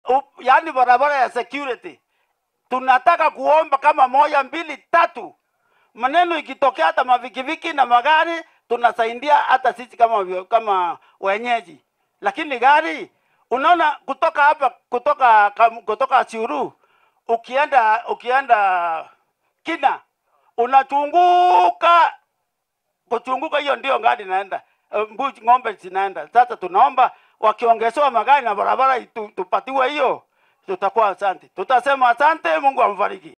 up- yaani barabara ya security tunataka kuomba kama moja mbili tatu maneno ikitokea hata mavikiviki na magari tunasaidia hata sisi kama vyo- kama wenyeji lakini gari unaona kutoka hapa kutoka kam- kutoka Siuru ukienda ukienda kina unachunguka kuchunguka hiyo ndio gari inaenda eh, mbuzi ng'ombe zinaenda sasa tunaomba wakiongezewa magari na barabara itu- tupatiwe hiyo tutakuwa asante tutasema asante mungu amfariki